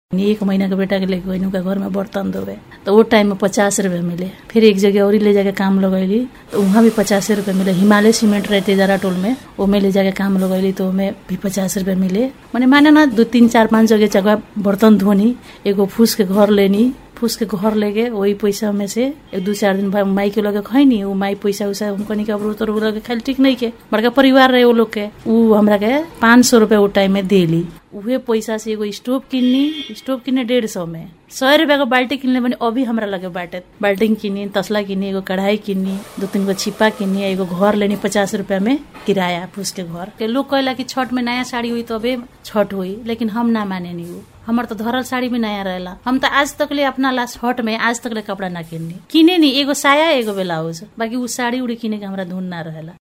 एक महीना के बेटा के लेके गई उनका घर में बर्तन धोवे तो वो टाइम में पचास रुपये मिले फिर एक जगह और ले जाके काम लगैली तो वहाँ भी पचास रुपये मिले हिमालय सीमेंट रहते जरा टोल में ओमे ले जाके काम लगैली तो ओमे भी पचास रुपये मिले मैंने माने ना दो तीन चार पाँच जगह जगह बर्तन धोनी एगो फूस के घर लेनी फूस के घर लेके वही पैसा में से एक दू चार दिन बाद माई के लगे खैनी वो माई पैसा उसा हमको नहीं कबरू तो लगे खाली ठीक नहीं के बड़का परिवार रहे वो लोग के उ हमरा के पाँच सौ रुपया वो टाइम में देली उहे पैसा से एगो स्टोव किन्नी स्टोव किन्ने डेढ़ सौ में सौ रुपया को बाल्टी किनले बने अभी हमरा लगे बाटे बाल्टी किनी तसला किनी एगो कढ़ाई किनी दो तीन गो छिपा किनी एगो घर लेनी पचास रुपया में किराया फूस के घर के लोग कहला कि छठ में नया साड़ी हुई तो अबे छठ हुई लेकिन हम ना माने नहीं वो हमार तो धरल साड़ी भी नया रहेला हम तो आज तक ले अपना लास्ट हट में आज तक ले कपड़ा ना किननी किने नहीं एगो साया एगो ब्लाउज बाकी उ साड़ी उड़ी किने के हमरा धुन ना रहेला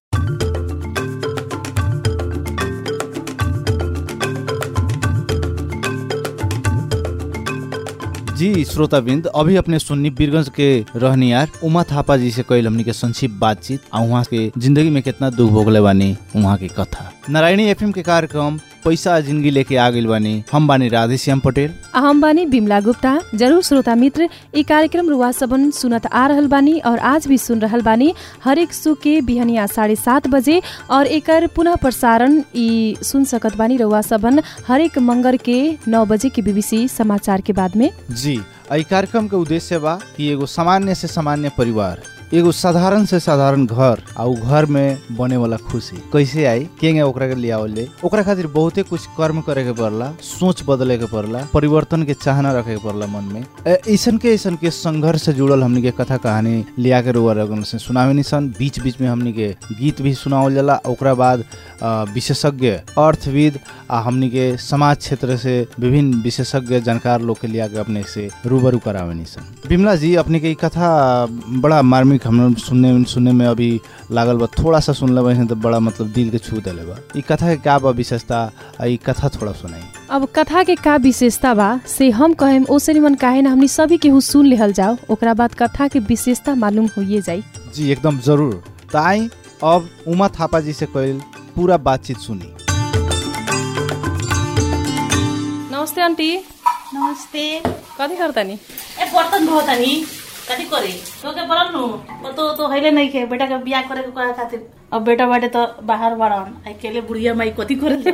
जी श्रोताबिंद अभी अपने सुन्नी बीरगंज के रहनियार उमा थापा जी से कईल हमनी के संक्षिप्त बातचीत आ वहाँ के जिंदगी में कितना दुख भोगले बानी वहाँ की कथा नारायणी एफएम के कार्यक्रम पैसा जिंदगी लेके आ गइल बानी हम बानी राधेश्याम पटेल आ हम बानी बिमला गुप्ता जरूर श्रोता मित्र ई कार्यक्रम रुवा सबन सुनत आ रहल बानी और आज भी सुन रहल बानी हरेक सु के बिहनिया साढ़े सात बजे और एकर पुनः प्रसारण ई सुन सकत बानी रुवा सबन हरेक मंगर के नौ बजे के बीबीसी समाचार के बाद में जी ई कार्यक्रम के उद्देश्य बा कि एगो सामान्य से सामान्य परिवार एगो साधारण से साधारण घर आ उ घर में बने वाला खुशी कैसे आई केंगे ओकरा के लियावल जाए ओकरा खातिर बहुते कुछ कर्म करे के पड़ला सोच बदले के पड़ला परिवर्तन के चाहना रखे के पड़ला मन में ऐसन के ऐसन के संघर्ष से जुड़ल हमनी के कथा कहानी लिया के रुआ रगन से सुनावे निसन बीच बीच में हमनी के गीत भी सुनावल जाला ओकरा बाद विशेषज्ञ अर्थविद आ हमनी के समाज क्षेत्र से विभिन्न विशेषज्ञ जानकार लोग के लिया के अपने से रूबरू करावे निसन बिमला जी अपने के कथा बड़ा मार्मिक हम सुनने सुनने में अभी लागल बा थोड़ा सा सुन लेबे तो बड़ा मतलब दिल के छू देले बा ई कथा के का बा विशेषता ई कथा थोड़ा सुनाई अब कथा के का विशेषता बा से हम कहेम ओसे निमन काहे ना हमनी सभी केहू सुन लेहल जाओ ओकरा बाद कथा के विशेषता मालूम होइए जाई जी एकदम जरूर त आई अब उमा थापा जी से कइल पूरा बातचीत सुनी नमस्ते आंटी नमस्ते कथी करतानी ए बर्तन धोता नी कथी करे तो के बोलल नु वो तो तो हइले नहीं के बेटा के बियाह करे के कहे खातिर अब बेटा बाटे तो बाहर बाड़न अकेले बुढ़िया माई कथी करे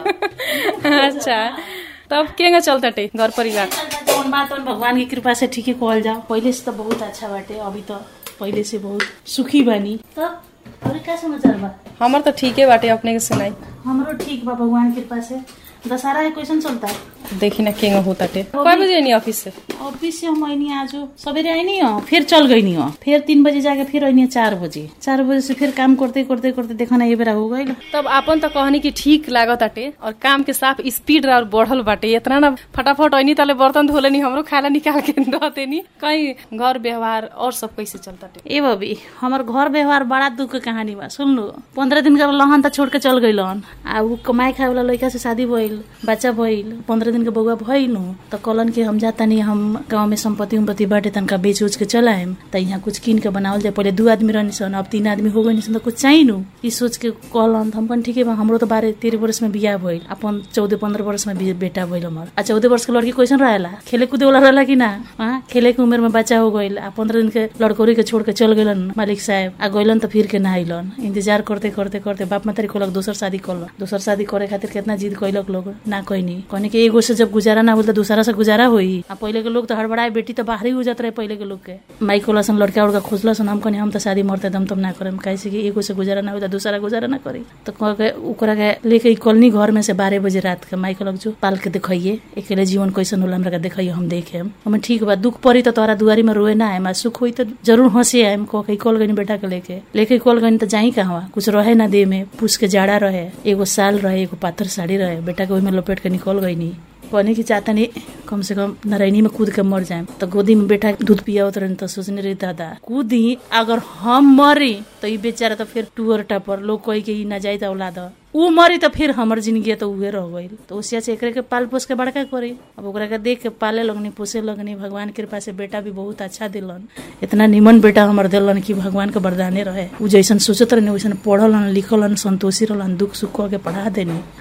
अच्छा तब केंगा चलताटे घर परिवार जौन बात उन भगवान की कृपा से ठीक कहल जाओ पहले से तो बहुत अच्छा बाटे अभी तो पहले से बहुत सुखी बानी तब और क्या समाचार बा हमर तो ठीके बाटे अपने के सुनाई हमरो ठीक बा भगवान की कृपा से दशहरा है क्वेश्चन चलता है देखी ना केंगा होताटे कय बजे नहीं ऑफिस से ऑफिस से हम आईनी आज सवेरे आईनी हो फिर चल गई हो फिर तीन बजे जाके फिर आईनी चार बजे चार बजे से फिर काम करते करते करते देखा ना ये बेरा हो गई तब आपन तो कहनी कि ठीक लागताटे और काम के साफ स्पीड और बढ़ल बाटे इतना ना फटाफट ऐनी तले बर्तन धोले नी हमरो खाला निकाल के दते नी कहीं घर व्यवहार और सब कैसे चलताटे ए बबी हमार घर व्यवहार बड़ा दुख के कहानी बा सुन लो पंद्रह दिन का लहन त छोड़ के चल गई आ उ कमाई खाए वाला लड़का से शादी भइल बच्चा भइल पंद्रह दिन के बउआ भइल त कहलन कि हम जाता नहीं हम गाँव में संपत्ति उम्पत्ति बाटे तनका बेच उच के चलाएम त यहाँ कुछ कीन के बनावल जाए पहले दू आदमी रहनी सन अब तीन आदमी हो गई सन त कुछ चाहिए नु ई सोच के कहलन हम कहन ठीके बा हमरो तो बारह तेरह वर्ष में बियाह भइल अपन चौदह पंद्रह वर्ष में भी- बेटा भइल हमर आ चौदह वर्ष के लड़की कैसन रहेला खेले कूदे वाला रहेला कि ना हाँ खेले के उम्र में बच्चा हो गइल आ पंद्रह दिन के लड़कोरी के छोड़ के चल गइलन मालिक साहब आ गइलन त फिर के ना आइलन इंतजार करते करते करते बाप मातारी कहलक दोसर शादी करल दोसर शादी करे खातिर कितना जिद कैलक लोग ना कहनी कहनी कि एगो से जब गुजारा ना होल त दूसरा से गुजारा होई आ पहिले के लोग तो हड़बड़ाए बेटी तो बाहर ही हो जात रहे पहिले के लोग के माई कोलसन लड़का उड़का खोजलसन हम कहनी हम तो शादी मरते दम तम ना करम काहे से कि एगो से गुजारा ना हो त दूसरा गुजारा ना करी तो कह के ओकरा के लेके ई कॉलोनी घर में से बारह बजे रात के माई कहलक जो पाल के देखिए अकेले जीवन कैसन होला हमरा के देखिए हम देखे हम ठीक बा दुख पड़ी तो तोरा दुआरी में रोए ना आए सुख हुई तो जरूर हंसी आए कह के कॉल गई बेटा के लेके लेके कॉल गई तो जाई कहवा कुछ रहे ना दे में पूछ के जाड़ा रहे एगो साल रहे एगो पाथर साड़ी रहे बेटा के ओहिमे लपेट के निकल गई नी कहने की चाहता नहीं कम से कम नारायणी में कूद के मर जाए तो गोदी में बेटा दूध पियावत रहे तो सोचने रही दादा कूदी अगर हम मरी तो ई बेचारा तो फिर टूअर टापर लोग कही के ई ना जाई तो औलाद ह। ऊ मरी तो फिर हमर जिंदगी तो उहे रह गई तो उसिया से एकरे के पाल पोस के बड़का करी अब ओकरा के देख के पाले लगनी पोसे लगनी भगवान के कृपा से बेटा भी बहुत अच्छा दिलन इतना निमन बेटा हमर दिलन कि भगवान के वरदाने रहे ऊ जैसन सोचत रहनी वैसन पढ़लन लिखलन संतोषी रहलन दुख सुख कह के पढ़ा देनी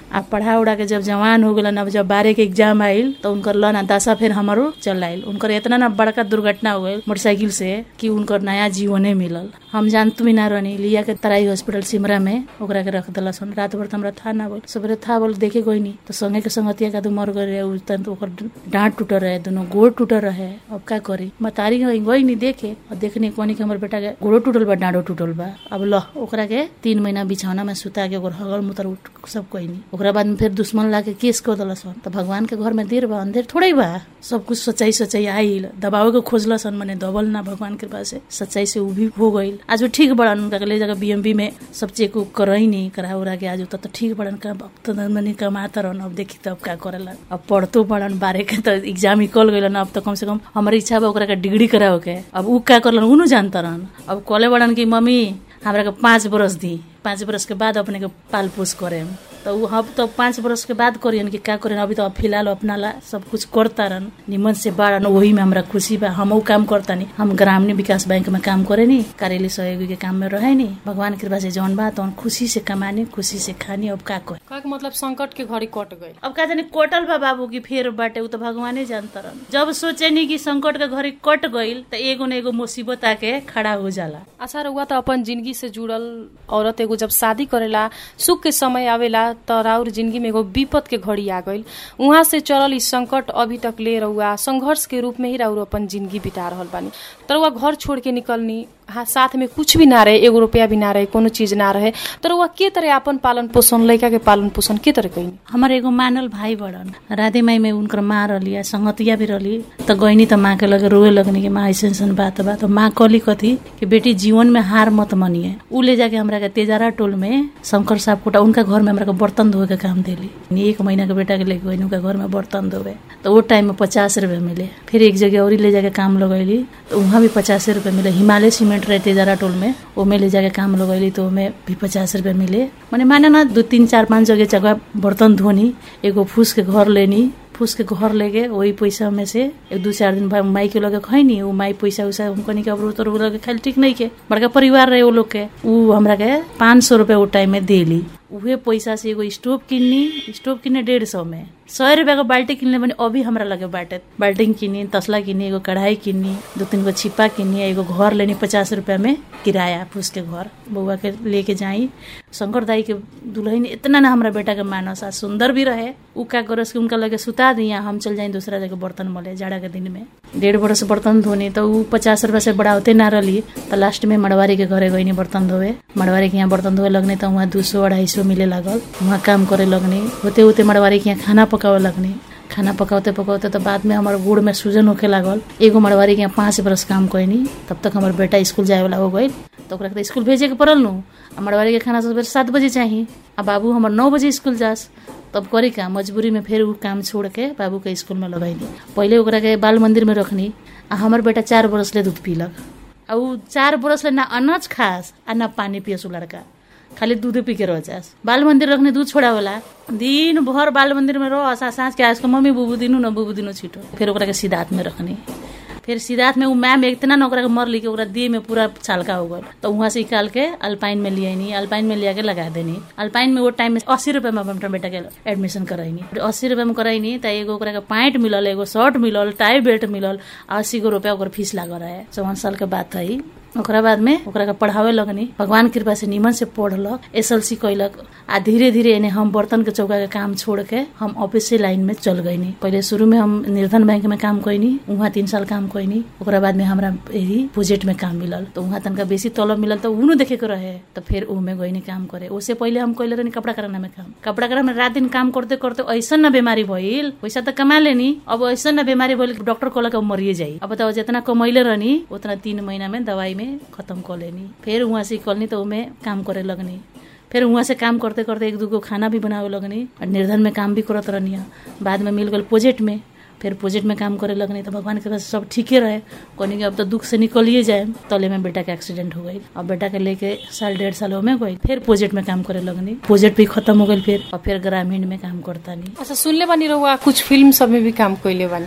आ पढ़ा उड़ा के जब जवान हो गलन अब जब बारह के एग्जाम आइल तो उनकर लन दशा फिर हमारो चल आइल उनकर इतना ना बड़का दुर्घटना हो गई मोटरसाइकिल से कि उनकर नया जीवने मिलल हम जानत भी ना रहनी लिया के तराई हॉस्पिटल सिमरा में ओकरा के रख दिला सन रात भर तो हमरा था ना बोल सबरे था बोल देखे कोई नहीं तो संगे के संगतिया का तो मर गए रहे उस टाइम तो ओकर डांट टूटल रहे दोनों गोड़ टूटल रहे अब का करी मतारी गई गई नहीं देखे और देखने कोनी के हमर बेटा के गोड़ो टूटल बा डांडो टूटल बा अब ल ओकरा के तीन महीना बिछौना में सुता के ओकर हगल मुतर उठ सब कोई नहीं ओकरा बाद में फिर दुश्मन ला के केस कर दिला सन तो भगवान के घर में देर बा अंधेर थोड़े बा सब कुछ सच्चाई सच्चाई आइल दबावे के खोजला सन मने दबल ना भगवान कृपा से सच्चाई से उ भी हो गइल आज वो ठीक बड़न उनका के ले जाकर बीएमबी में सब चेक उक करई नहीं करा उरा के आज तो, तो ठीक बड़न का अब तो मने कमाता रहन अब देखी तब का करेला अब पढ़तो बड़न बारे के तो एग्जाम निकल गइल अब तो कम से कम हमारी इच्छा बा ओकरा के डिग्री कराओ के अब उ का करलन उ न जानता रहन अब कॉले बड़न की मम्मी हमरा के पाँच बरस दी पाँच बरस के बाद अपने के पाल पोस करे तो उ हम तो पाँच बरस के बाद करियन कि का करेन अभी तो फिलहाल अपना ला सब कुछ करता रहन निमन से बाड़न वही में हमरा खुशी बा हम काम करता नहीं हम ग्रामीण विकास बैंक में काम करे नी कार्यालय सहयोगी के काम में रहे नी भगवान कृपा से जौन बा तो खुशी से कमानी खुशी से खानी अब का करे का मतलब संकट के घड़ी कट गई अब का जानी कोटल बा बाबू की फेर बाटे उ तो भगवाने जानता रहन जब सोचे नी कि संकट के घड़ी कट गइल तो एगो न एगो मुसीबत आके खड़ा हो जाला अच्छा रउआ त अपन जिंदगी से जुड़ल औरत एगो जब शादी करेला सुख के समय आवेला त राउर जिंदगी में एगो विपद के घड़ी आ गइल उहाँ से चलल ई संकट अभी तक ले रउआ संघर्ष के रूप में ही राउर अपन जिंदगी बिता रहल बानी त रउआ घर छोड़ के निकलनी हाँ साथ में कुछ भी ना रहे एगो रुपया भी ना रहे कोनो चीज ना रहे तर रउआ के तरह अपन पालन पोषण लड़का के पालन पोषण के तरह कैनी हमार एगो मानल भाई बड़न राधे माई में उनकर माँ रहली आ संगतिया भी रहली तो गईनी तो माँ के लगे रोए लगनी कि माँ ऐसे ऐसन बात बा तो माँ कहली कथी कि बेटी जीवन में हार मत मनिए उ ले जाके हमरा के तेजारा टोल में शंकर साहब कोटा उनका घर में हमरा के बर्तन धोए के काम देली एक महीना के बेटा के लेके गई उनका घर में बर्तन धोवे तो वो टाइम में पचास रुपया मिले फिर एक जगह और ले जाके काम लगैली तो वहाँ भी पचास रुपया मिले हिमालय सीमेंट रहे तेजारा टोल में ओमे ले जाके काम लगैली तो ओमे भी पचास रुपया मिले माने माने ना दो तीन चार पाँच जगह जगह बर्तन धोनी एगो फूस के घर लेनी फूस के घर लेके वही पैसा में से एक दू चार दिन बाद माई के लगे खैनी वो माई पैसा उसा हमको नहीं अब तो लगे खाली ठीक नहीं के बड़का परिवार रहे वो लोग के उ हमरा के पाँच सौ रुपया वो टाइम में देली उहे पैसा से एगो स्टोव किन्नी स्टोव किन्ने डेढ़ सौ में सौ रुपया को बाल्टी किनले भने अभी हमरा लगे बाटे बाल्टी किनी तसला किनी एगो कढ़ाई किनी दो तीन गो छिपा किनी एगो घर लेनी पचास रुपया में किराया फूस के घर बउआ के लेके जाई शंकर दाई के दुल्हन इतना ना हमरा बेटा के मानस आ सुंदर भी रहे उ का करस कि उनका लगे सुता दिया हम चल जाई दूसरा जगह बर्तन मले जाड़ा के दिन में डेढ़ बरस बर्तन धोनी तो उ पचास रुपया से बढ़ाते ना रही तो लास्ट में मड़वारी के घरे गईनी बर्तन धोवे मड़वारी के यहाँ बर्तन धोवे लगने तो वहाँ दू सौ अढ़ाई सौ मिले लागल वहाँ काम करे लगनी होते होते मड़वारी के यहाँ खाना पकावे लगनी खाना पकाते पकाते तो बाद में हमारे गुड़ में सूजन होके लागल एगो मड़वारी के यहाँ पाँच बरस काम कैनी तब तक हमार बेटा स्कूल जाए वाला हो गई तो ओकरा के स्कूल भेजे के पड़ल नु आ मड़वारी के खाना सबेरे सात बजे चाहिए आ बाबू हमार नौ बजे स्कूल जास तब करी का मजबूरी में फिर उ काम छोड़ के बाबू के स्कूल में लगैली पहले ओकरा के बाल मंदिर में रखनी आ हमर बेटा चार बरस ले दूध पीलक आ उ चार बरस ले ना अनाज खास आ ना पानी पियस उ लड़का खाली दूध पी के रह जास बाल मंदिर रखने दूध छोड़ावला दिन भर बाल मंदिर में रह सा साँझ के आज के मम्मी बुबू दिनु न बुबू दिनु छिटो फिर ओकरा के सिद्धार्थ में रखनी फिर सिद्धार्थ में उ मैम इतना न ओकरा के मर ली के ओकरा देह में पूरा छालका हो गल तो वहां से निकाल के अल्पाइन में लियानी अल्पाइन में लिया के लगा देनी अल्पाइन में वो टाइम में अस्सी रुपया में अपना बेटा के एडमिशन कराइनी अस्सी रुपया में कराइनी त एगो ओकरा के पैंट मिलल एगो शर्ट मिलल टाई बेल्ट मिलल आ अस्सी गो रुपया ओकर फीस लागल रहे चौवन साल के बात है ओकरा बाद में ओकरा के पढ़ावे लगनी भगवान कृपा से निमन से पढ़लक एस एल सी कैलक आ धीरे धीरे एने हम बर्तन के चौका के काम छोड़ के हम ऑफिस लाइन में चल गईनी पहले शुरू में हम निर्धन बैंक में काम कैनी वहाँ तीन साल काम कैनी ओकरा बाद में हमरा यही प्रोजेक्ट में काम मिलल तो वहाँ तनका बेसी तलब मिलल तो उनु देखे के रहे तो फिर उमे गईनी काम करे उससे पहले हम कैले रहनी कपड़ा कराना में काम कपड़ा कराना में रात दिन काम करते करते ऐसा न बीमारी भइल पैसा तो कमा लेनी अब ऐसा न बीमारी भइल डॉक्टर कहलक अब मरिए जाई अब बताओ जितना कमैले रहनी उतना तीन महीना में दवाई में खत्म कर लेनी फिर वहाँ से निकलनी तो उमे काम करे लगनी फिर वहाँ से काम करते करते एक दूगो खाना भी बनावे लगनी और निर्धन में काम भी करत रहनी बाद में मिल गल प्रोजेक्ट में फिर प्रोजेक्ट में काम करे लगनी तो भगवान के पास सब ठीके रहे कहनी कि अब तो दुख से निकलिए जाए तले में बेटा के एक्सीडेंट हो गई अब बेटा के लेके साल डेढ़ साल में गई फिर प्रोजेक्ट में काम करे लगनी प्रोजेक्ट भी खत्म हो गई फिर और फिर ग्रामीण में काम करता नहीं अच्छा सुनले बानी रहुआ कुछ फिल्म सब में भी काम कैले बानी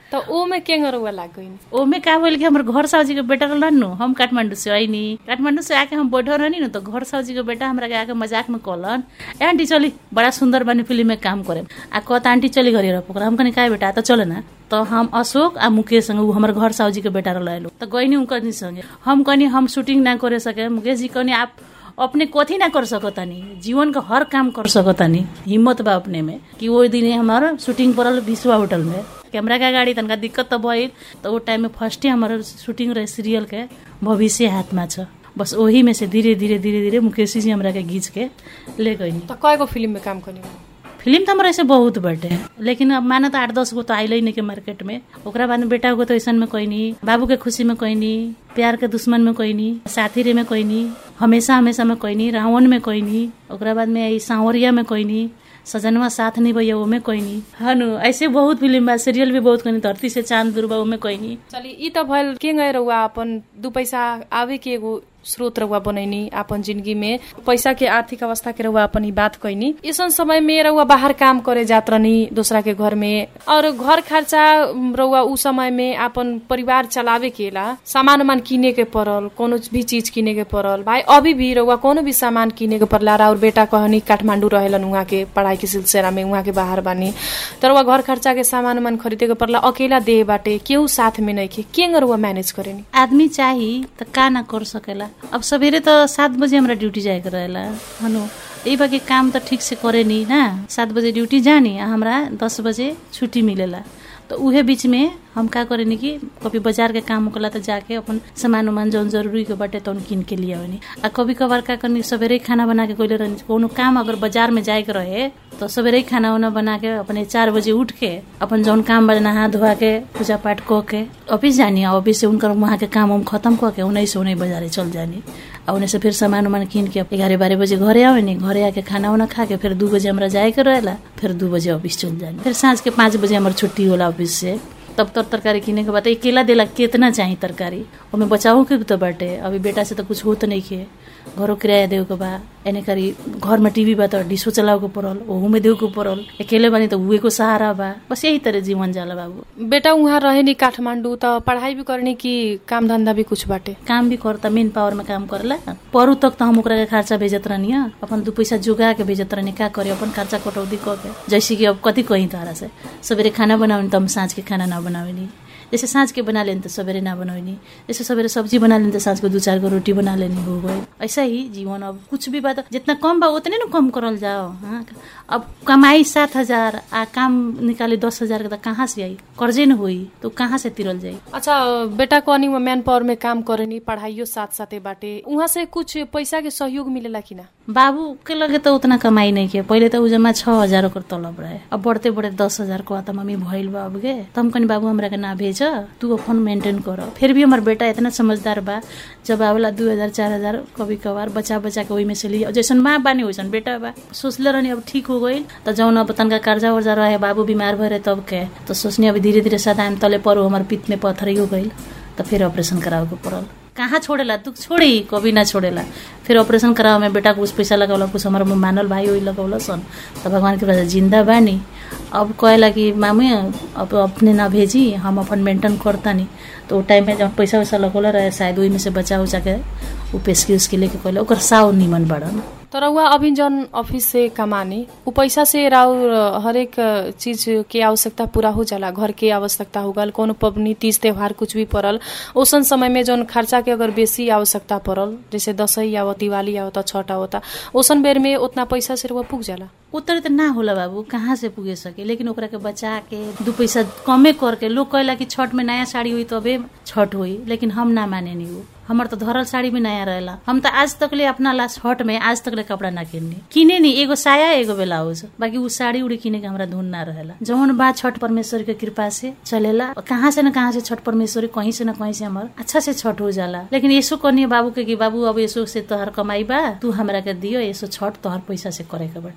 तो ओ में के रउआ लाग गइनी ओमे का बोल कि हमर घर साउजी के बेटा रहलन नु हम काठमांडू से आईनी काठमांडू से आके हम बैठल रहनी नु तो घर साउजी के बेटा हमरा के आके मजाक में कहलन ए आंटी चली बड़ा सुंदर बनी फिल्म में काम करे आ कहता आंटी चली घरे रह पोखरा हम कनी काय बेटा तो चले ना तो हम अशोक आ मुकेश संगे उ हमर घर साउजी के बेटा रहल तो गईनी उनकर संगे हम कहनी हम शूटिंग ना करे सके मुकेश जी कहनी आप अपने कथी ना कर सकतानी जीवन का हर काम कर सकतानी हिम्मत बा अपने में कि वो दिन हमार शूटिंग पड़ल विश्वा होटल में कैमरा का गाड़ी तनका दिक्कत तो भइल तो वो टाइम में फर्स्टे हमार शूटिंग रहे सीरियल के भविष्य हाथमा छ बस वही में से धीरे धीरे धीरे धीरे मुकेश जी हमरा के घींच के ले गई तो कयगो फिल्म में काम करनी फिल्म तो हमारा ऐसे बहुत बटे लेकिन अब माना तो आठ दस गो तो आइल नहीं के मार्केट में ओकरा बाद में बेटा को तो ऐसा में कोई नहीं बाबू के खुशी में कोई नहीं प्यार के दुश्मन में कोई नहीं साथी रे में कोई नहीं हमेशा हमेशा में कोई नहीं रावण में कोई नहीं ओकरा बाद में ई सांवरिया में कोई नहीं सजनवा साथ नहीं भैया ओमे कोई नहीं हनु ऐसे बहुत फिल्म बा सीरियल भी बहुत कोई नहीं धरती से चांद दुर्बा ओमे कोई नहीं चली ई त भइल के गए रउआ अपन दू पैसा आवे के एगो स्रोत रउआ बनैनी अपन जिंदगी में पैसा के आर्थिक अवस्था के रउआ अपन ई बात कैनी ऐसन समय में रउआ बाहर काम करे जात रहनी दूसरा के घर में और घर खर्चा रउआ उ समय में अपन परिवार चलावे के ला सामान उमान किने के पड़ल कोनो भी चीज किने के पड़ल भाई अभी भी रउआ कोनो भी सामान किने के पड़ला और बेटा कहनी काठमांडू रहेलन उहाँ के पढ़ाई के सिलसिला में उहाँ के बाहर बानी तर रउआ घर खर्चा के सामान उमान खरीदे के पड़ला अकेला देह बाटे केहू साथ में नहीं के रउआ मैनेज करेनी आदमी चाही त का ना कर सकेला अब सवेरे तो सात बजे हमरा ड्यूटी जाए के रहेला हनु यही बाकी काम तो ठीक से करे नहीं ना सात बजे ड्यूटी जानी आ हमरा दस बजे छुट्टी मिलेला तो उहे बीच में हम का करेनी कि कभी बाजार के काम होकला तो जाके अपन सामान उमान जौन जरूरी के बाटे तौन किन के लिए आवनी आ कभी कभार का करनी सवेरे खाना बना के कोइले रहनी कोनो काम अगर बाजार में जाए के रहे तो सवेरे खाना उना बना के अपने चार बजे उठ के अपन जौन काम बजना हाथ धोआ के पूजा पाठ क के ऑफिस जानी ऑफिस से उनकर वहाँ के काम हम खत्म क के उन्हीं से उन्हीं बाजारे चल जानी और उन्हें से फिर सामान उमान किन के ग्यारह बारह बजे घरे आवेनी घरे आके खाना उना खा के फिर दू बजे हमरा जाए के रहेला फिर दू बजे ऑफिस चल जानी फिर साँझ के पाँच बजे हमार छुट्टी होला ऑफिस से तब तर तरकारी किने के बाद केला देला कितना चाहिए तरकारी ओमे बचाओ के भी तो बाटे अभी बेटा से तो कुछ होत नहीं के घरो किराया देव के बा एने करी घर में टीवी बा तो डिशो चलाव के पड़ल ओहू में देव के पड़ल अकेले बनी तो उहे को सहारा बा बस यही तरह जीवन जाला बाबू बेटा उहाँ रहे नि काठमाडौँ त पढ़ाई भी करनी कि काम धंधा भी कुछ बाटे काम भी करता मेन पावर में काम करला परू तक तो हम ओकरा के खर्चा भेजत रहनी अपन दू पैसा जुगा के भेजत रहनी का करे अपन खर्चा कटौती क के जैसे कि अब कथी कही तारा से सवेरे खाना बनावे तो हम साँझ के खाना ना बनावेनी जैसे साँझ के बना लेनी तो सवेरे ना बनौनी जैसे सवेरे सब्जी बना लेनी तो साँझ को दू चार गो रोटी बना लेनी हो गई ऐसा ही जीवन अब कुछ भी बात जितना कम बा उतने ना कम करल जाओ हाँ अब कमाई सात हजार आ काम निकाले दस हजार के तो कहाँ से आई कर्जे न हुई तो कहाँ से तिरल जाई अच्छा बेटा कहनी मैन पावर में काम करेनी पढ़ाइयो साथ साथे बाटे उहाँ से कुछ पैसा के सहयोग मिलेला कि ना बाबू के लगे तो उतना कमाई नहीं के पहले तो उ जमा छह हजार ओकर तलब रहे अब बढ़ते बढ़ते दस हजार को आता मम्मी भइल बा अब गे तो हम कनी बाबू हमरा के ना भेज तू अपन मेंटेन कर फिर भी हमार बेटा इतना समझदार बा जब आवेला दू हजार चार हजार कभी कभार बचा बचा के ओही में से लिया जैसन माँ बानी वैसन बेटा बा सोचले रहनी अब ठीक हो गई तो जौन अब तनका कर्जा वर्जा रहे बाबू बीमार भरे तब के तो सोचनी अभी धीरे धीरे सदान तले पर हमार पित में पत्थर हो गई तो फिर ऑपरेशन करावे के पड़ल कहाँ छोड़ेला तू छोड़ी कभी ना छोड़ेला फिर ऑपरेशन करावे में बेटा कुछ पैसा लगौला कुछ हमारे मानल भाई वही लगौला सन तो भगवान के वजह जिंदा बानी अब कहेला कि मामी अब अपने ना भेजी हम अपन मेंटेन करतानी तो वो टाइम में जब पैसा वैसा लगौला रहे शायद वही में से बचा उचा के उ पेशकी उसके लेके कहले ओकर साव निमन बड़न तर उहाँ अभी जन ऑफिस से कमानी उ पैसा से राउर हरेक चीज के आवश्यकता पूरा हो जाला घर के आवश्यकता हो गल कोनो पबनी तीज त्योहार कुछ भी पड़ल ओसन समय में जौन खर्चा के अगर बेसी आवश्यकता पड़ल जैसे दसैँ आवत दिवाली आवत छठ आवता ओसन बेर में उतना पैसा से रुआ पुग जाला उतर त ना होला बाबू कहाँ से पुगे सके लेकिन ओकरा के बचा के दू पैसा कमे करके लोग कहला कि छठ में नया साड़ी हुई तबे छठ हुई लेकिन हम ना माने नहीं वो हमार तो धरल साड़ी भी नया रहेला हम तो आज तक ले अपना ला छठ में आज तक ले कपड़ा ना किननी किने नी एगो साया एगो ब्लाउज बाकी उ साड़ी उड़ी किने के हमरा धुन ना रहेला जौन बा छठ परमेश्वर के कृपा से चलेला कहाँ से न कहाँ से छठ परमेश्वर कहीं से न कहीं से हमार अच्छा से छठ हो जाला लेकिन ऐसो कहनी बाबू के कि बाबू अब ऐसो से तोहर कमाई बा तू हमरा के दियो ऐसो छठ तोहर पैसा से करे के बाटे अब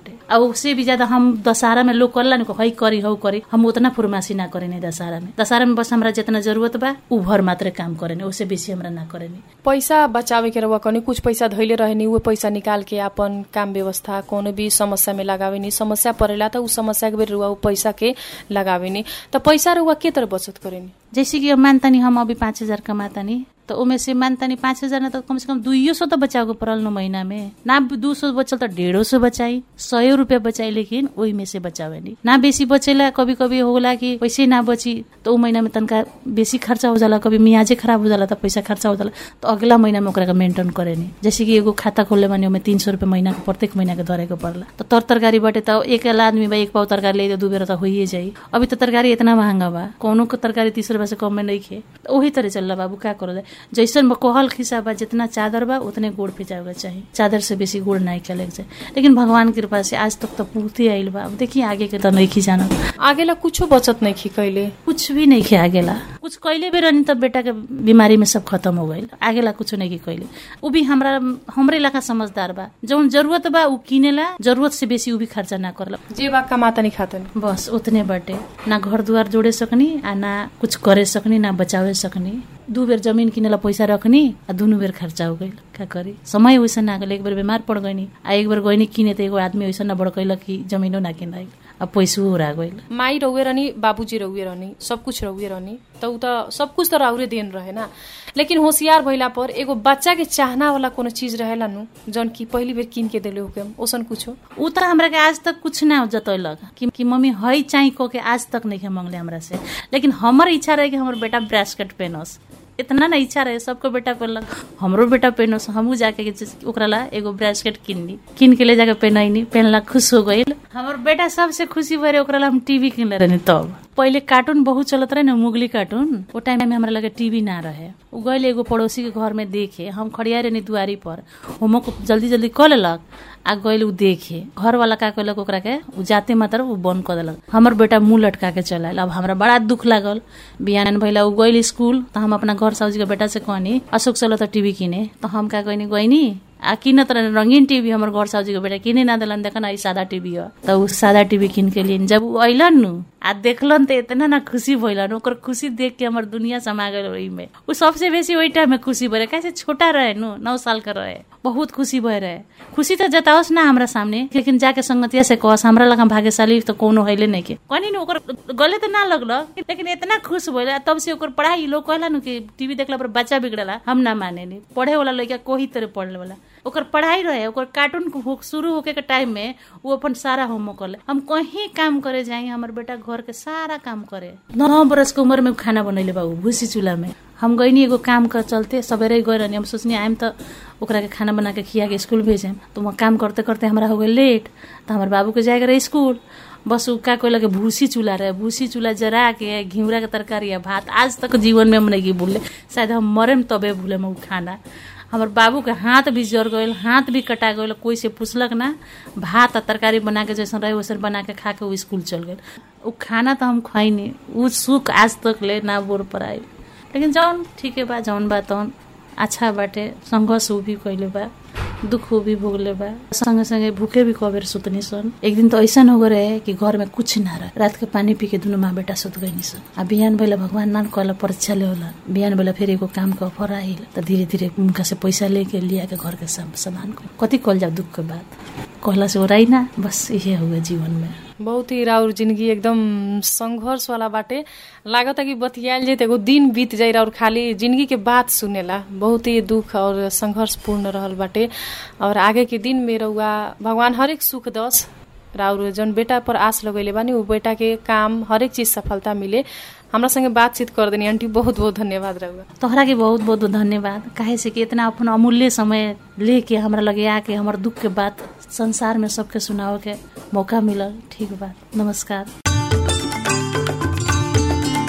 उससे भी ज्यादा हम दशहरा में लोग करला नु हई करी हौ करी हम उतना फुरमासी ना करेनी दशहरा में दशहरा में बस हमरा जितना जरूरत बा उ भर मात्र काम करेनी उससे बेसी हमरा ना करेनी पैसा बचावे के रहुआ कनी कुछ पैसा धैले रहेनी वो पैसा निकाल के अपन काम व्यवस्था कोनो भी समस्या में लगावेनी समस्या परेला त उ समस्या के बेर रहुआ उ पैसा के लगावेनी त पैसा रहुआ के तरह बचत करेनी जैसे कि अब मानतानी हम अभी पाँच हजार कमातानी तो ओमे से मानतानी पाँच हजार ना तो कम से कम दुइयो सौ तो बचाव के पड़ल न महीना में ना दू सौ बचल तो डेढ़ो सौ बचाई सौ रुपया बचाई लेकिन ओही में से बचावे नहीं ना बेसी बचेला कभी कभी होला कि पैसे ना बची तो उ महीना में तनका बेसी खर्चा हो जाला कभी मियाजे खराब हो जाला तो पैसा खर्चा हो जाला तो अगला महीना में ओकरा के मेंटेन करे नहीं जैसे कि एगो खाता खोले माने ओमे तीन सौ रुपया महीना के प्रत्येक महीना के धरे के पड़ला तो तर तरकारी बटे तो एक आदमी बा एक पाव तरकारी ले दू बेर तो होइए जाई अभी तो तरकारी इतना महंगा बा कौनो के तरकारी तीस रुपया से कम में नहीं खे तो वही तरह चल बाबू का करो जाए जैसन बा कहल खिसा बा जितना चादर बा उतने गुड़ पिजावे के चाहिए चादर से बेसी गुड़ नहीं खेले के चाहिए लेकिन भगवान की कृपा से आज तक तो पूर्ति आइल बा अब देखिए आगे के तो नहीं खी जाना आगेला कुछो बचत नहीं खी कैले कुछ भी नहीं खे आगेला कुछ कैले भी रहनी तब बेटा के बीमारी में सब खत्म हो गई आगेला कुछ नहीं की कैले उ भी हमरा हमरे इलाका समझदार बा जौन जरूरत बा उ किनेला जरूरत से बेसी उ भी खर्चा ना करला जे बा कमाता नहीं खातनी बस उतने बाटे ना घर दुआर जोड़े सकनी आ ना कुछ करे सकनी ना बचावे सकनी दू बेर जमीन किनेला पैसा रखनी आ दुनू बेर खर्चा हो गई का करी समय वैसा ना गल एक बेर बीमार पड़ गईनी आ एक बेर गईनी किने तो एगो आदमी वैसा ना बड़कैलक कि जमीनो ना किनाई आ पैसो उड़ा गईल माई रहुए रहनी बाबूजी रहुए रहनी सब कुछ रहुए रहनी त उ त सब कुछ त राउरे देन रहे ना लेकिन होशियार भइला पर एगो बच्चा के चाहना वाला कोनो चीज रहेला नु जौन की पहली बेर किन के देले होके ओसन कुछो उ त हमरा के आज तक कुछ ना जतैलक कि, कि मम्मी हई चाही को के आज तक नहीं मंगले हमरा से लेकिन हमर इच्छा रहे कि हमर बेटा ब्रेसकेट पहनस इतना ना इच्छा रहे सबको बेटा पहनलक हमरो बेटा पहनस हमहू जाके के चीज- ओकरा ला एगो ब्रेसकेट किनली किन के ले जाके पहनैनी पहनला खुश हो गईल हमर बेटा सबसे खुशी भरे ओकरा ला हम टीवी किनले रहनी तब पहिले कार्टून बहुत चलत रहे ना मुगली कार्टून वो टाइम में हमरा लगे टीवी ना रहे उ गईल एगो पड़ोसी के घर में देखे हम खड़िया रहनी दुआरी पर होमवर्क जल्दी जल्दी क लेलक आ गईल उ देखे घर वाला का कहलक ओकरा के उ जाते मात्र उ बंद कर देलक हमर बेटा मुंह लटका के चल आयल अब हमरा बड़ा दुख लागल बिहान भइला उ गईल स्कूल त हम अपना घर साउजी के बेटा से कहनी अशोक चलो त टीवी किने त हम का कहनी गईनी आ किनत रहे रंगीन टीवी हमर घर साउजी के बेटा किने ना देलन देखन ई सादा टीवी ह त उ सादा टीवी किन के लिए जब उ अइलन नु आ देखलन त इतना ना खुशी भइलन ओकर खुशी देख के हमर दुनिया समा गइल ओही में उ सबसे बेसी ओही टाइम में खुशी भरे कैसे छोटा रहे नु नौ साल का रहे बहुत खुशी भए रहे खुशी त जताओस ना हमरा सामने लेकिन जाके संगतिया से कहस हमरा लगा भाग्यशाली त कोनो हइले नहीं के कहनी नु ओकर गले त ना लगल लेकिन इतना खुश भइल तब से ओकर पढ़ाई लोग कहला नु कि टीवी देखला पर बच्चा बिगड़ला हम ना माने नी पढ़े वाला लड़का कोही तरह पढ़ले वाला ओकर पढ़ाई रहे ओकर कार्टून हो- शुरू होके के टाइम में वो अपन सारा होमवर्क कर ले हम कहीं काम करे जाए हमर बेटा घर के सारा काम करे नौ बरस के उम्र में खाना बनैले बाबू भूसी चूल्हा में हम गईनी एगो काम कर चलते सवेरे गए रहनी हम सोचनी आइम त ओकरा के खाना बना के खिया के स्कूल भेजेम तो वहाँ काम करते करते हमरा हो गए लेट तो हमारे बाबू के जाएगा रहे स्कूल बस उ का कोई लगे भूसी चूल्हा रहे भूसी चूल्हा जरा के घिउरा के तरकारी या भात आज तक जीवन में हम नहीं भूले शायद हम मरेम तबे भूले उ खाना हमर बाबू के हाथ भी जर गईल हाथ भी कटा गईल कोई से पूछलक ना भात आ तरकारी बना के जैसन रहे वैसन बना के खा के वो स्कूल चल गए उ खाना तो हम खैनी उ सुख आज तक ले ना बोर पर आई लेकिन जौन ठीक है बा जौन बा तौन अच्छा बाटे संघर्ष उ भी कैले बा दुख भी भोगले बा संगे संगे भूखे भी कबेर सुतनी सन एक दिन तो ऐसा हो गए रहे कि घर में कुछ ना रहे रात के पानी पी के दुनू माँ बेटा सुत गई सन आ बिहान भैला भगवान नान कहला परीक्षा ले होला बिहान भैला फिर एगो काम के ऑफर आइल त धीरे धीरे उनका से पैसा लेके लिया के घर के साम- सामान को कथी कल जाओ दुख के बाद कहला से ओराई ना बस इहे हुए जीवन में बहुत ही राउर जिंदगी एकदम संघर्ष वाला बाटे लागता कि बतियाल जाए त एगो दिन बीत जाई और खाली जिंदगी के बात सुनेला बहुत ही दुख और संघर्ष पूर्ण रहल बाटे और आगे के दिन में रहुआ भगवान हरेक सुख दस राउर जौन बेटा पर आस लगैले बानी उ बेटा के काम हरेक चीज सफलता मिले हमरा संगे बातचीत कर देनी आंटी बहुत बहुत धन्यवाद रहुआ तोहरा के बहुत बहुत धन्यवाद काहे से कि इतना अपन अमूल्य समय लेके हमरा लगे आके हमर दुख के बात संसार में सबके सुनावे के मौका मिलल ठीक बात नमस्कार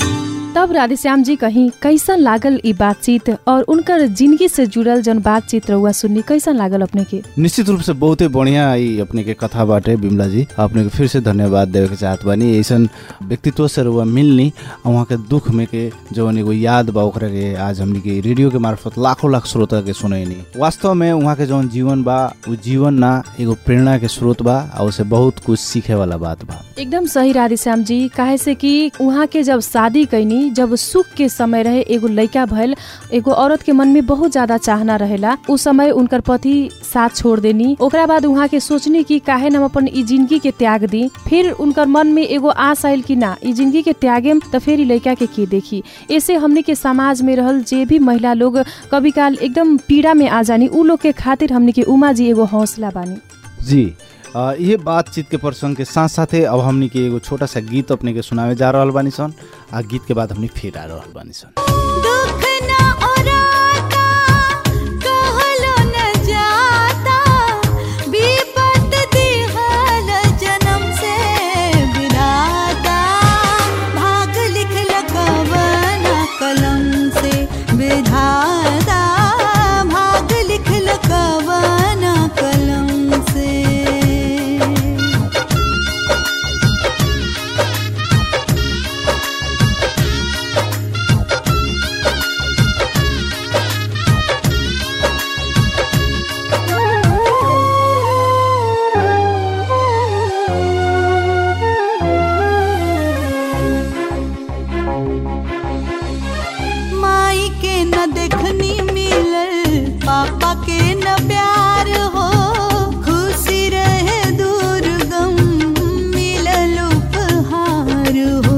तब राधेश्याम जी कहीं कैसन लागल ई बातचीत और उनकर जिंदगी से जुड़ल जन बातचीत रहुआ सुननी कैसन लागल अपने के निश्चित रूप से बहुते बढ़िया ई अपने के कथा बाटे बिमला जी अपने के फिर से धन्यवाद देवे के चाहत बानी ऐसन व्यक्तित्व से रुआ मिलनी आ वहाँ के दुख में के जवन एगो याद बा ओकरा के आज हमनी के रेडियो के मार्फत लाखों लाख श्रोता के सुनैनी वास्तव में वहाँ के जवन जीवन बा उ जीवन ना एगो प्रेरणा के स्रोत बा आ उसे बहुत कुछ सीखे वाला बात बा एकदम सही राधेश्याम जी काहे से कि उहाँ के जब शादी कैनी जब सुख के समय रहे एगो लड़का भइल एगो औरत के मन में बहुत ज्यादा चाहना रहेला उ समय उनकर पति साथ छोड़ देनी ओकरा बाद उहाँ के सोचनी कि काहे न हम अपन ई जिंदगी के त्याग दी फिर उनकर मन में एगो आस आयल कि ना ई जिंदगी के त्यागेम त फिर ई लड़का के के देखी ऐसे हमने के समाज में रहल जे भी महिला लोग कभी काल एकदम पीड़ा में आ जानी उ लोग के खातिर हमने के उमा जी एगो हौसला बानी जी अ, ये बातचीत के प्रसंग के साथ साथे अब हमनी के एगो छोटा सा गीत अपने के सुनावे जा रहल बानी सन आ गीत के बाद हमनी फिर आ रहल बानी सन दुख न ओराता कहलो न जाता विपत दिहल जन्म से विधाता भाग लिखल कवन कलम से विधाता भाग लिखल कवन कलम से माई के न देखनी मिलल पापा के न प्यार हो खुशी रहे दूर गम मिलल उपहार हो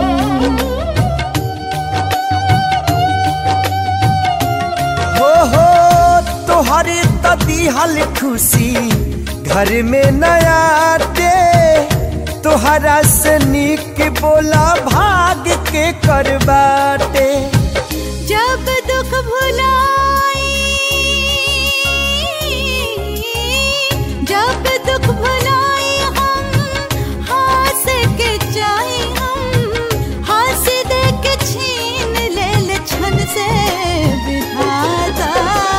हो हो तोहरे त दिहल खुशी घर में नया दे तोहरा से निक बोला भाग के करबाटे जब दुख भुलाई जब दुख भुलाई हम हंस के चाहे हम हंस दे के छीन लेल छन से विधाता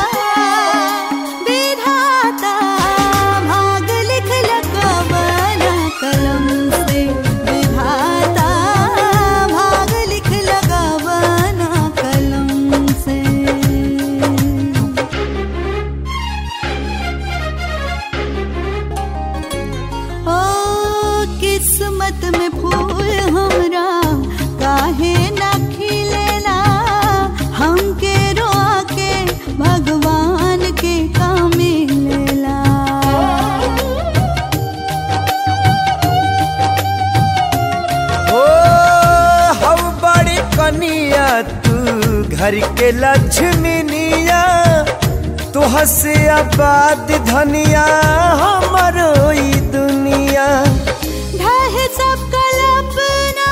विधाता भाग लिखल कवन कलम से विधाता भाग लिखल कवन कलम से ओ किस्मत में फूल हमरा काहे ना खिलेला हमके रोआ के भगवान के काम मिलेला हो हम बड़ी कनिया तू घर के लक्ष्मीनिया तू हसे आबाद धनिया हमरो ई दुनिया ढह सब कल्पना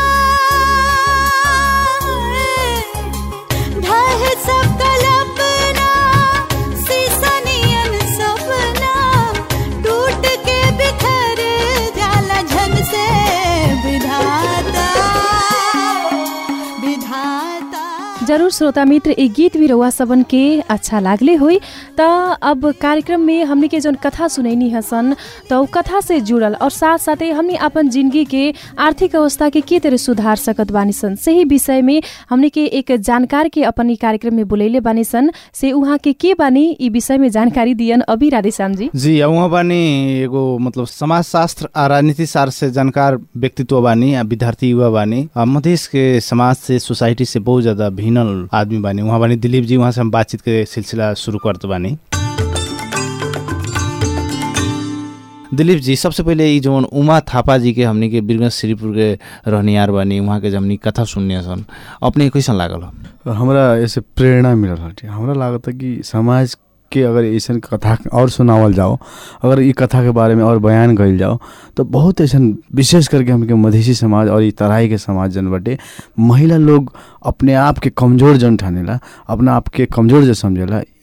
ढह सब कल्पना सीसनियन सपना टूट के बिखर जाला झन से विधाता विधाता जरूर श्रोता मित्र एक गीत भी रउआ सबन के अच्छा लागले होई त अब कार्यक्रम में हमनी के जौन कथा सुनैनी हसन त उ कथा से जुड़ल और साथ साथे हमनी अपन जिंदगी के आर्थिक अवस्था के के तरह सुधार सकत बानी सन सही विषय में हमनी के एक जानकार के अपन ई कार्यक्रम में बुलैले बानी सन से उहाँ के के बानी ई विषय में जानकारी दियन अभी राधेश्याम जी जी आ उहाँ बानी एगो मतलब समाज शास्त्र आ राजनीति शास्त्र से जानकार व्यक्तित्व बानी आ विद्यार्थी युवा बानी आ मधेश के समाज से सोसाइटी से बहुत ज्यादा भिन्नल आदमी बानी उहाँ बानी दिलीप जी उहाँ से हम बातचीत के सिलसिला शुरू करत बानी दिलीप जी सबसे पहिले ई जवन उमा थापा जी के हमनी के बीरगंज श्रीपुर के रहनियार बानी उहाँ के जब हमनी कथा सुनने सन अपने के कैसन लागल हो? हमरा ऐसे प्रेरणा मिलल हटे हमरा लागत है कि समाज के अगर ऐसन कथा और सुनावल जाओ अगर ई कथा के बारे में और बयान कइल जाओ तो बहुत ऐसन विशेष करके हमके मधेसी समाज और ई तराई के समाज जन बटे महिला लोग अपने आप के कमजोर जन ठानेला अपना आप के कमजोर जो समझेला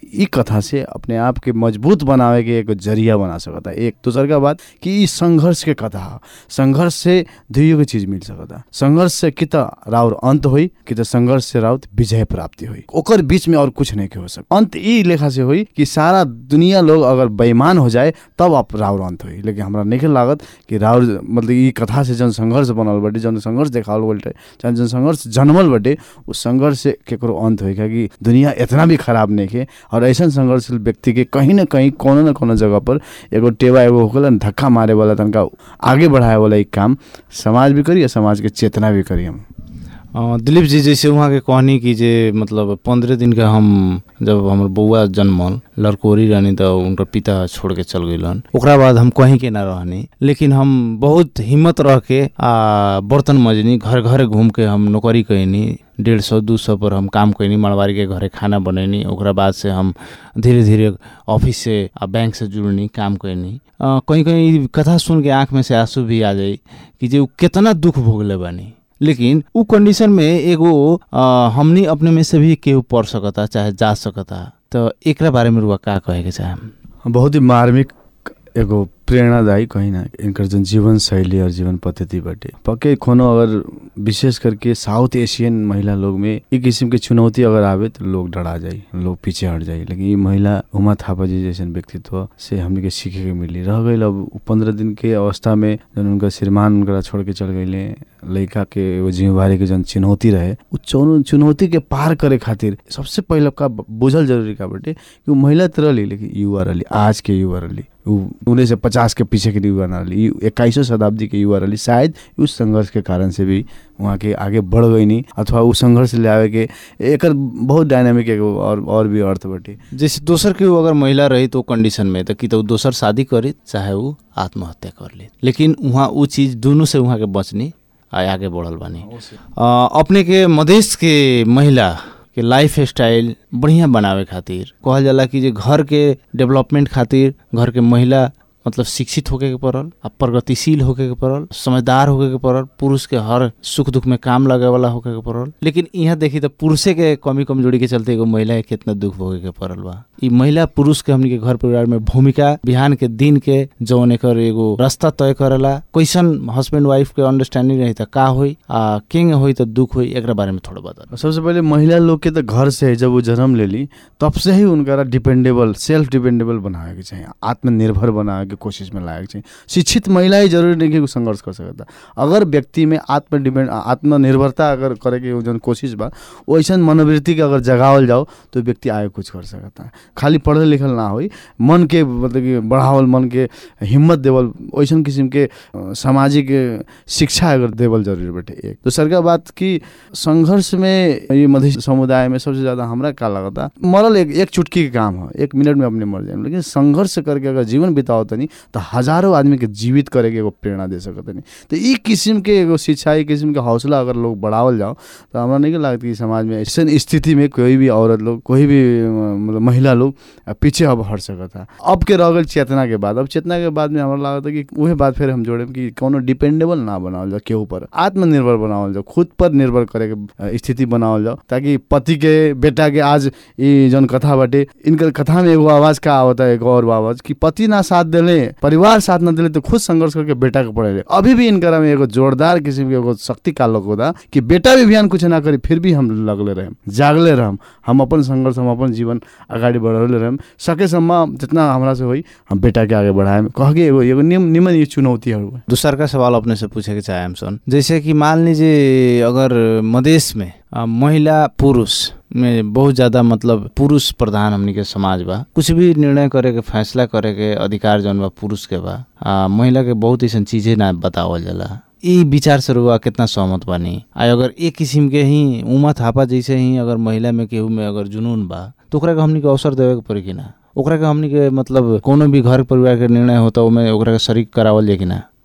ई कथा से अपने आप के मजबूत बनावे के एक जरिया बना सकता एक दूसर का बात कि ई संघर्ष के कथा ह संघर्ष से दुइयो के चीज मिल सकता संघर्ष से कि त राउर अंत होई कि त संघर्ष से राउत विजय प्राप्ति होई ओकर बीच में और कुछ नहीं के हो सक अंत ई लेखा से होई कि सारा दुनिया लोग अगर बेईमान हो जाए तब आप राउर अंत होई लेकिन हमरा नहीं लागत कि राउर मतलब ई कथा से जन संघर्ष बनल बाटे जन संघर्ष देखावल बाटे चाहे जन संघर्ष जन्मल बाटे उस संघर्ष से केकरो अंत होई कि दुनिया इतना भी खराब नहीं है और ऐसा संघर्षशील व्यक्ति के कहीं ना कहीं कोनो न कोनो जगह पर एगो टेवा एगो होकला न धक्का मारे वाला तनका आगे बढ़ाए वाला एक काम समाज भी करी और समाज के चेतना भी करी हम अ, दिलीप जी जैसे वहाँ के कहनी कि जे मतलब पंद्रह दिन का हम जब हमर बौआ जन्मल लड़कोरी रहनी तो उनकर पिता छोड़ के चल गइलन ओकरा बाद हम कहीं के ना रहनी लेकिन हम बहुत हिम्मत रह के आ बर्तन मजनी घर घर घूम के हम नौकरी कैनी डेढ़ सौ दू सौ पर हम काम कैनी मरवारी के घरे खाना बनैनी ओकरा बाद से हम धीरे धीरे ऑफिस से आ बैंक से जुड़नी काम कैनी अ, कहीं कहीं कथा सुन के आँख में से आंसू भी आ जाई कि जे उ केतना दुख भोगले बानी लेकिन उ कंडीशन में एगो अ, हमनी अपने में से भी केहू पढ़ सकता चाहे जा सकता तो एकरा बारे में रुआ का कहे के चाहे बहुत ही मार्मिक एगो प्रेरणादायी कहीं ना इनकर जन जीवन शैली और जीवन पद्धति बाटे पक्के कोनो अगर विशेष करके साउथ एशियन महिला लोग में एक किस्म के चुनौती अगर आवे तो लोग डरा जाई लोग पीछे हट जाई लेकिन ये महिला उमा थापा जी जैसन व्यक्तित्व से हमने के सीखे के मिली रह गई अब पंद्रह दिन के अवस्था में जन उनका श्रीमान उनका छोड़ के चल गईले लड़का के एगो जिम्मेवारी के जन चुनौती रहे उ चौनो चुनौती के पार करे खातिर सबसे पहले का बुझल जरूरी का बाटे कि उ महिला त रहली लेकिन युवा रहली आज के युवा रहली उ उन्नीस सौ पचास के पीछे के युवा ना रहली इक्कीसवीं शताब्दी के युवा रहली शायद उस संघर्ष के कारण से भी वहाँ के आगे बढ़ गई नहीं अथवा उ संघर्ष ले आवे के एकर बहुत डायनामिक एगो और और भी अर्थ बाटे जैसे दोसर केहू अगर महिला रही तो कंडीशन में तो कि तो उ दोसर शादी करी चाहे उ आत्महत्या कर ले लेकिन वहाँ उ चीज दोनों से वहाँ के बचनी आ आगे बढ़ल बानी अ, अपने के मधेश के महिला के लाइफ स्टाइल बढ़िया बनावे खातिर कहल जाला कि जे घर के डेवलपमेंट खातिर घर के महिला मतलब शिक्षित होके के पड़ल आ प्रगतिशील होके के पड़ल समझदार होके के पड़ल पुरुष के हर सुख दुख में काम लगे वाला होके के पड़ल लेकिन यहाँ देखी तो पुरुषे के कमी कमजोरी के चलते एगो महिला के कितना दुख भोगे के पड़ल बा ई महिला पुरुष के हमनी के घर परिवार में भूमिका बिहान के दिन के जौन एकर एगो रास्ता तय करेला कैसन हस्बैंड वाइफ के अंडरस्टैंडिंग रही त का होई आ किंग होई त दुख होई एकरा बारे में थोड़ा बता सबसे पहले महिला लोग के तो घर से जब वो जन्म ले ली तब से ही उनका डिपेंडेबल सेल्फ डिपेंडेबल बनावे के चाहिए आत्मनिर्भर बनावे के कोशिश में लायक चाहिए शिक्षित महिला ही जरूरी नहीं कि उ संघर्ष कर सकता अगर व्यक्ति में आत्म डिपेंड आत्मनिर्भरता अगर करे के जन कोशिश बा वैसा मनोवृत्ति के अगर जगावल जाओ तो व्यक्ति आगे कुछ कर सकता है खाली पढ़ल लिखल ना होई मन के मतलब कि बढ़ावल मन के हिम्मत देवल वैसन किस्म के अ, सामाजिक अ, शिक्षा अगर देवल जरूरी बाटे एक दूसर का बात कि संघर्ष में ये मध्य समुदाय में सबसे ज्यादा हमरा का लगता मरल एक एक चुटकी के काम है एक मिनट में अपने मर जाए लेकिन संघर्ष करके अगर जीवन बिताओ तनी तो हजारों आदमी के जीवित करे के एगो प्रेरणा दे सकत नहीं तो ई किस्म के एगो शिक्षा ई किस्म के हौसला अगर लोग बढ़ावल जाओ तो हमरा नहीं लगता कि समाज में ऐसे स्थिति में कोई भी औरत लोग कोई भी अ, मतलब महिला लोग अ, पीछे अब हट सकता अब के रह गल चेतना के बाद अब चेतना के बाद में हमरा लगता कि वही बात फिर हम जोड़े कि कोनो डिपेंडेबल ना बनावल जाओ केहू पर आत्मनिर्भर बनावल जाओ खुद पर निर्भर करे के अ, स्थिति बनावल जाओ ताकि पति के बेटा के आज ई जन कथा बाटे इनकर कथा में एगो आवाज का आवता है एगो और आवाज कि पति ना साथ देले परिवार साथ ना देले तो खुद संघर्ष करके बेटा के पढ़ेले अभी भी इनकरा में एगो जोरदार किस्म के एगो शक्ति का लोग होता कि बेटा भी बिहान कुछ ना करी फिर भी हम लगले रहम जागले रहम हम अपन संघर्ष हम अपन जीवन अगाडि बढ़ावले रहम सकेसम्म जितना हमरा से होई हम बेटा के आगे बढ़ाएम कह के एगो एगो निम निमन ये चुनौतीहरू हैं। दूसर का सवाल अपने से पूछे के चाहे सन जैसे कि मान लीजिए अगर मदेश में अ, महिला पुरुष में बहुत ज्यादा मतलब पुरुष प्रधान हमनी के समाज बा कुछ भी निर्णय करे के फैसला करे के अधिकार जौन बा पुरुष के बा आ, महिला के बहुत ऐसा चीजें ना बतावल जाला ई विचार से रुआ कितना सहमत बानी आ अगर एक किस्म के ही उमा थापा जैसे ही अगर महिला में केहू में अगर जुनून बा तो ओकरा के हमनी के अवसर देवे के पड़ी कि ना ओकरा के हमनी के मतलब कोनो भी घर परिवार के निर्णय होता ओमे ओकरा के शरीक करावल जाए कि ना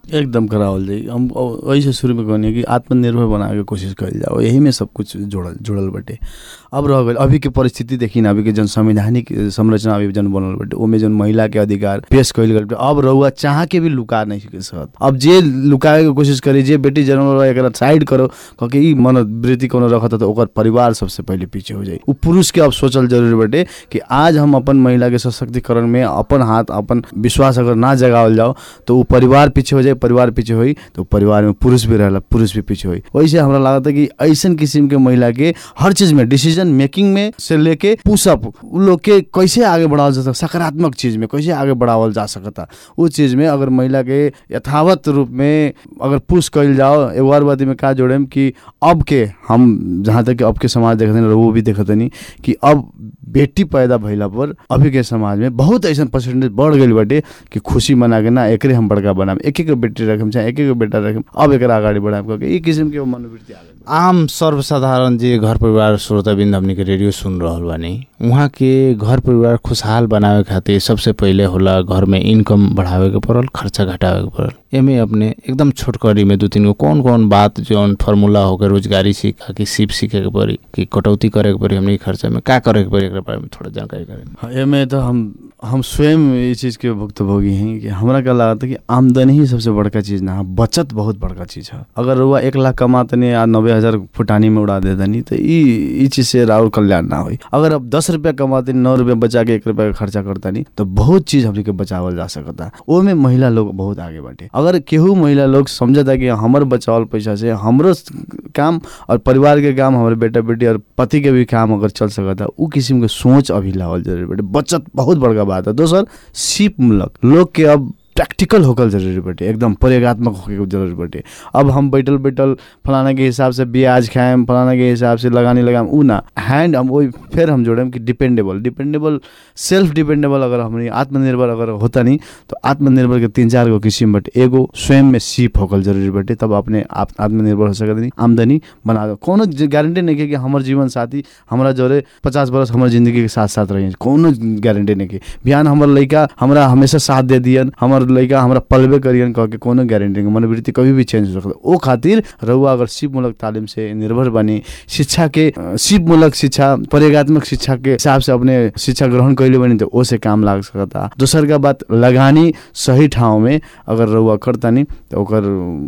एकदम करावल जाई हम अ- ऐसे शुरू में कहनी कि आत्मनिर्भर बनावे के कोशिश कइल जाओ यही में सब कुछ जुड़ल जुड़ल बाटे अब रह गइल अभी के परिस्थिति देखी ना अभी के जन संवैधानिक संरचना अभी जन बनल बाटे ओमे जन महिला के अधिकार पेश कइल गइल बाटे अब रहुआ चाह के भी लुका नहीं सके सकत अब जे लुकाए के कोशिश करी जे बेटी जन्म रहा एकरा साइड करो कह के ई मनोवृत्ति कोनो रखत त ओकर परिवार सबसे पहले पीछे हो जाई उ पुरुष के अब सोचल जरूरी बाटे कि आज हम अपन महिला के सशक्तिकरण में अपन हाथ अपन विश्वास अगर ना जगावल जाओ तो उ परिवार पीछे हो जाए परिवार पीछे होई तो परिवार में पुरुष भी रहेला पुरुष भी पीछे होई वैसे हमरा लागत है कि ऐसन किस्म के महिला के हर चीज में डिसीजन मेकिंग में से लेके पुशअप उ लोग के कैसे आगे बढ़ावल जा सकता सकारात्मक चीज में कैसे आगे बढ़ावल जा सकता उ चीज में अगर महिला के यथावत रूप में अगर पुश कइल जाओ एगो और बात में का जोड़ेम कि अब के हम जहाँ तक कि अब के समाज देखते हैं वो भी देखते नहीं कि अब बेटी पैदा भइला पर अभी के समाज में बहुत ऐसा परसेंटेज बढ़ गई बाटे कि खुशी मना के ना एकरे हम बड़का बनाम एक एक बेटी रखम चाहे एक एक बेटा रखम अब एकरा अगाडि बढ़ाम करके ई किसिम के मनोवृत्ति आ गइल बा। आम सर्वसाधारण जे घर परिवार श्रोताबिन्द हमनी के रेडियो सुन रहल बानी उहाँ के घर परिवार खुशहाल बनावे खातिर सबसे पहिले होला घर में इनकम बढ़ावे के पड़ल खर्चा घटावे के पड़ल एमे अपने एकदम छोटकरी में दू तीन गो कौन कौन बात जौन फार्मूला होकर रोजगारी सीखा कि सिप सीखे के पड़ी कि कटौती करे के पड़ी हमनी के खर्चा में का करे के पड़ी एकरा बारे में थोड़ा जानकारी करें हाँ, एमे तो हम हम स्वयं ये चीज़ के भुक्तभोगी हैं कि हमरा क्या लागत है कि आमदनी ही सबसे बड़का चीज़ ना है बचत बहुत बड़का चीज़ है अगर रुआ एक लाख कमातनी आ नब्बे हज़ार फुटानी में उड़ा देतनी तो ई ई चीज़ से राउर कल्याण ना होई अगर अब दस रुपया कमातनी नौ रुपया बचा के एक रुपया का खर्चा करतनी तो बहुत चीज़ हमनी के बचावल जा सकता ओमे महिला लोग बहुत आगे बाटे अगर केहू महिला लोग समझता कि हमर बचावल पैसा से हमरो काम और परिवार के काम हमारे बेटा बेटी और पति के भी काम अगर चल सकता उ किस्म के सोच अभी लावल जरूरी बाटे बचत बहुत बड़का बात है दोसर सिप मूलक लोग के अब प्रैक्टिकल होकर जरूरी बाटे एकदम प्रयोगात्मक होके जरूरी बाटे अब हम बैठल बैठल फलाना के हिसाब से ब्याज खाएम फलाना के हिसाब से लगानी लगाम उ ना हैंड हम वही फिर हम जोड़ेम कि डिपेंडेबल डिपेंडेबल सेल्फ डिपेंडेबल अगर हमनी आत्मनिर्भर अगर होता नहीं तो आत्मनिर्भर के तीन चार गो किस्म बाटे एगो स्वयं में सीप होकर जरूरी बाटे तब अपने आप आत्मनिर्भर हो सकत नहीं आमदनी बना दो कोनो गारंटी नहीं के कि हमर जीवन साथी हमरा जोरे पचास बरस हमर जिंदगी के साथ साथ रही कोनो गारंटी नहीं के बिहान हमर लड़का हमरा हमेशा साथ दे दियन हमर लड़का हमरा पलबे करियन कह के कोनो गारंटी नहीं मनोवृत्ति कभी भी चेंज हो सकता ओ खातिर रउआ अगर सिप मूलक तालीम से निर्भर बनी शिक्षा के अ, सिप मूलक शिक्षा प्रयोगात्मक शिक्षा के हिसाब से अपने शिक्षा ग्रहण कैले बनी तो ओ से काम लाग सकता दोसर का बात लगानी सही ठाउँ में अगर रउआ करतानी तो ओकर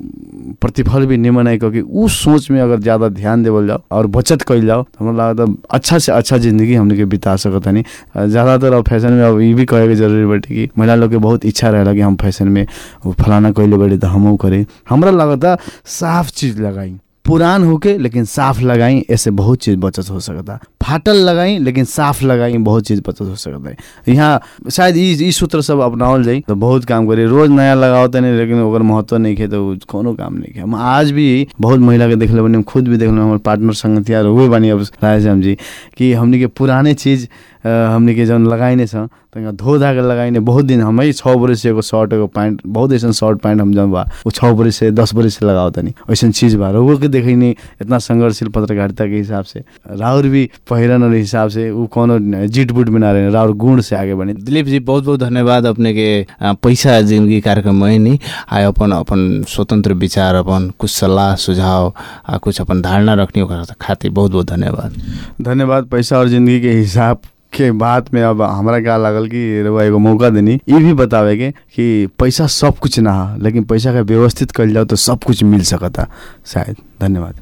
अ, प्रतिफल भी निमन है क्योंकि उ सोच में अगर ज्यादा ध्यान देवल जाओ और बचत कैल जाओ तो हमरा लागत अच्छा से अच्छा जिंदगी हमने के बिता सकत हनी अ, ज्यादातर अब फैशन में अब ये भी कहे के जरूरी बाटे कि महिला लोग के बहुत इच्छा रहेला कि हम फैशन में वो फलाना कैले बाटे तो हमहू करे हमरा लागता साफ चीज लगाई पुरान होके लेकिन साफ लगाई ऐसे बहुत चीज बचत हो सकता फाटल लगाई लेकिन साफ लगाई बहुत चीज बचत हो सकता है यहाँ शायद ई ई सूत्र सब अपनावल जाई तो बहुत काम करी रोज नया लगाओ नहीं लेकिन ओकर महत्व नहीं खे तो उ कोनो काम नहीं खे हम आज भी बहुत महिला के देखले बनी हम खुद भी देखले हमारे पार्टनर संगतिया हुए बनी अब रायश्याम जी कि हमनी के पुराने चीज अ, हमनी के जौन लगाइने छ तनिका धो धा के लगाइने बहुत दिन हमै छ बरिस से एगो शर्ट एगो पैंट बहुत ऐसन शर्ट पैंट हम जौन बा वो छ बरिस से दस बरिस से लगाओ तनी ऐसन चीज बा रउआ के देखैनी इतना संघर्षशील पत्रकारिता के हिसाब से राउर भी पहिरन और हिसाब से उ कोनो जीट बुट में ना रहे राउर गुण से आगे बने दिलीप जी बहुत बहुत धन्यवाद अपने के अ, पैसा जिंदगी कार्यक्रम में नहीं आए अपन अपन स्वतंत्र विचार अपन कुछ सलाह सुझाव आ कुछ अपन धारणा रखनी ओकरा खातिर बहुत बहुत धन्यवाद धन्यवाद पैसा और जिंदगी के हिसाब के बात में अब हमरा क्या लागल कि रउआ एगो मौका देनी ये भी बतावे के कि पैसा सब कुछ ना है लेकिन पैसा का व्यवस्थित कल जाओ तो सब कुछ मिल सकता शायद धन्यवाद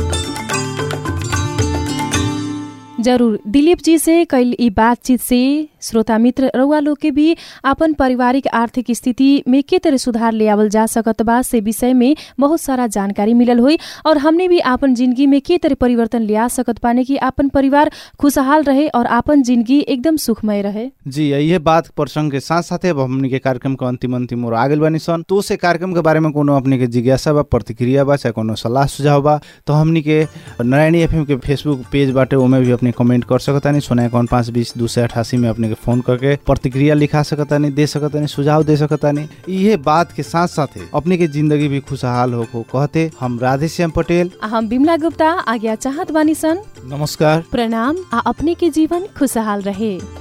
जरूर दिलीप जी से कल ई बातचीत से श्रोता मित्र रउआ लोग के भी अपन पारिवारिक आर्थिक स्थिति में के तरह सुधार ले आवल जा सकत बा से विषय में बहुत सारा जानकारी मिलल हुई और हमने भी आपन जिंदगी में के तरह परिवर्तन ले आ सकत पाने कि आपन परिवार खुशहाल रहे और आपन जिंदगी एकदम सुखमय रहे जी ये बात प्रसंग के साथ साथ अब हमनी के कार्यक्रम के अंतिम अंतिम और आगे बानी सन तो से कार्यक्रम के बारे में कोनो अपने के जिज्ञासा बा प्रतिक्रिया बा चाहे कोनो सलाह सुझाव बा तो हमनी के नारायणी एफएम के फेसबुक पेज बाटे ओमे भी अपने कमेंट कर सकतानी सोना अकाउंट पाँच बीस दो सौ अठासी में अपने के फोन करके प्रतिक्रिया लिखा सकतानी दे सकतानी सुझाव दे सकतानी ये बात के साथ साथ अपने के जिंदगी भी खुशहाल हो को कहते हम राधे श्याम पटेल आ हम बिमला गुप्ता आज्ञा चाहत बानी सन नमस्कार प्रणाम आ अपने के जीवन खुशहाल रहे